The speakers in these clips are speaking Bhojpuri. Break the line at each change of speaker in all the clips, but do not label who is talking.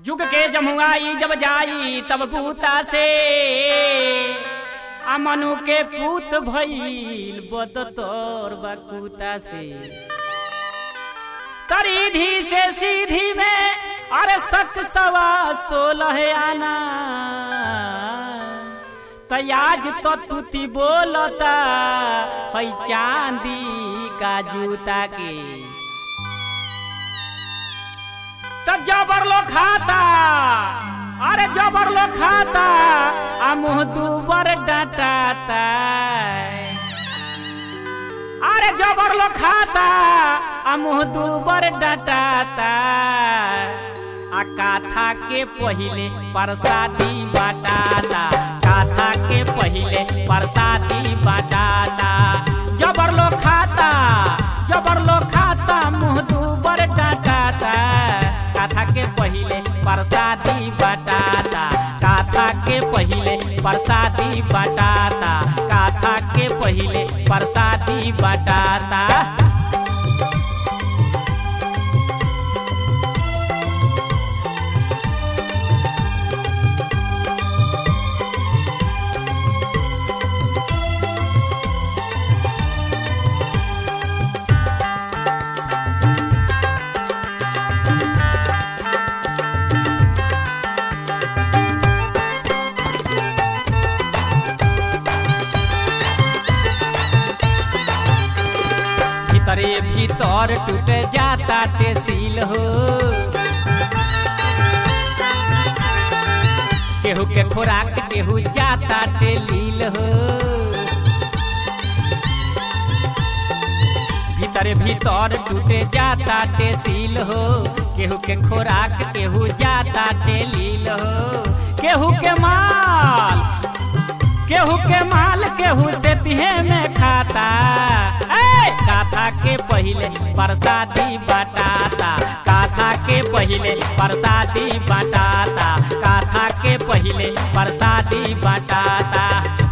जुग के जमुआई जब जाई तब बूता से आ मनु के पूत भइल बद तोर बकूता से तरीधी से सीधी में अरे सत सवा सोलह आना तयाज तो तुती बोलता है चांदी का जूता के तब जबर लो खाता अरे जबर लो खाता आ मुंह दूबर डांटाता अरे जबर लो खाता आ मुंह दूबर डांटाता आ काथा के पहिले परसादी बाटाता काथा के पहिले परसादी बाटाता जबर लो खाता जबर लो खाता मुंह दूबर डांटाता काथा के पहिले परसादी बाटाता काथा के पहिले परसादी बाटाता काथा के पहिले परसादी बाटाता भीतरे भीतर टूट जाता टेसील हो केहू के खुराक केहू जाता टेलील हो भीतरे भीतर टूट जाता टेसील हो केहू के खुराक केहू जाता टेलील हो केहू के माल केहू के माल केहू से तिहे में खाता ए काथा के पहिले परसादी बटाता काथा के पहिले परसादी बटाता काथा के पहिले परसादी बटाता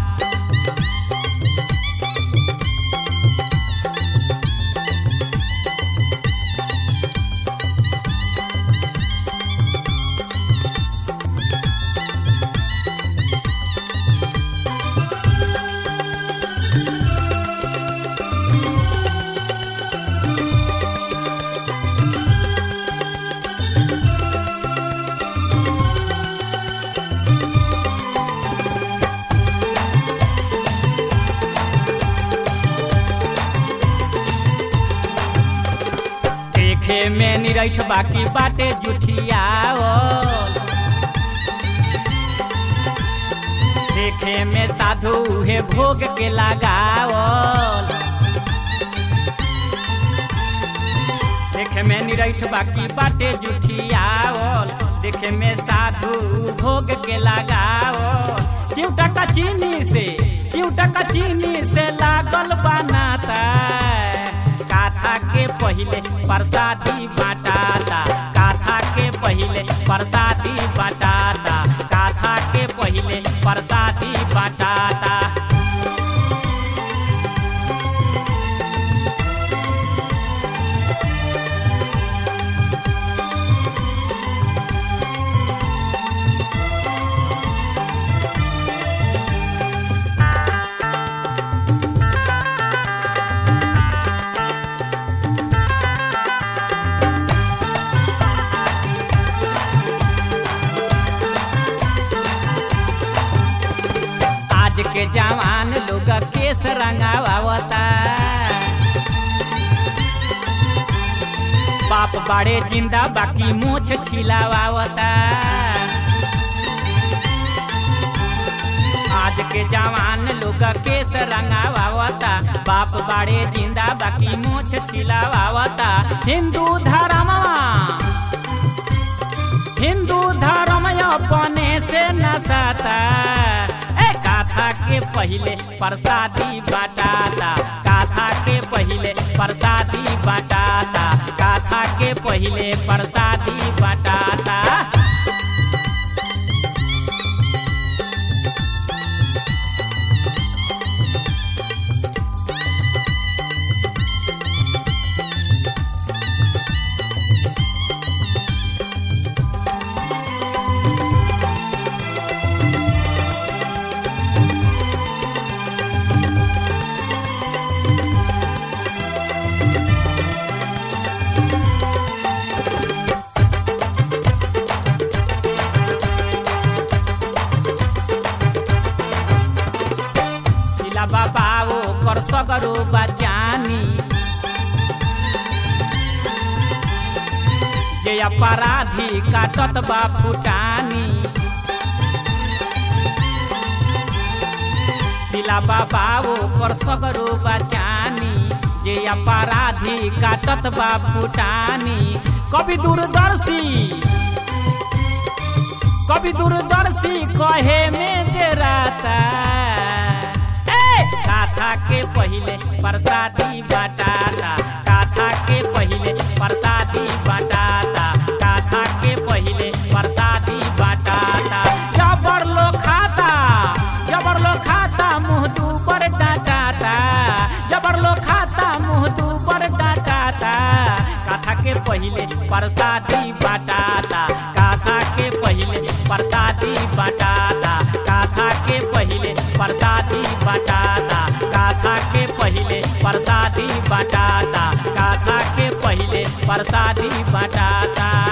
देखे में निरठ बाकी बाटे जुठियावल देखे में साधु उहे भोग के लगावल देखे में निरठ बाकी बाटे जुठियावल देखे में साधु भोग के लगावल चिउटा का चीनी से चिउटा का चीनी से लागल बनाता काथा के पहिले परसादी बाटाता काथा के पहिले परसादी बाटाता काथा के पहिले परसादी बाटाता आज के जवान लोग केस रंगावता बाप बड़े जिंदा बाकी मोछ छिलावावता आज के जवान लोग केस रंगावता बाप बड़े जिंदा बाकी मोछ छिलावावता हिंदू धर्मवा हिंदू धर्म अपने से नसाता ए काथा के पहिले प्रसादी बाटाता काथा के पहिले प्रसादी बाटाता काथा के पहिले प्रसादी बाटाता अपराधी काटत बा फुटानी सिला बाबा ओकर सगरो बचानी जे अपराधी काटत बा फुटानी कभी दूरदर्शी कभी दूरदर्शी कहे में देराता ए काथा के पहिले प्रसादी बटाता काथा के पहिले प्रसादी बटाता काथा के पहिले प्रसादी बटाता जबर लो खाता जबर लो खाता मुंह दू पर डाटाता जबर लो खाता मुंह दू पर डाटाता काथा के पहिले प्रसादी बटाता काथा के पहिले प्रसादी बटाता काथा के पहिले प्रसादी बटाता काथा के पहिले प्रसादी बटाता काथा के पहिले प्रसादी बटाता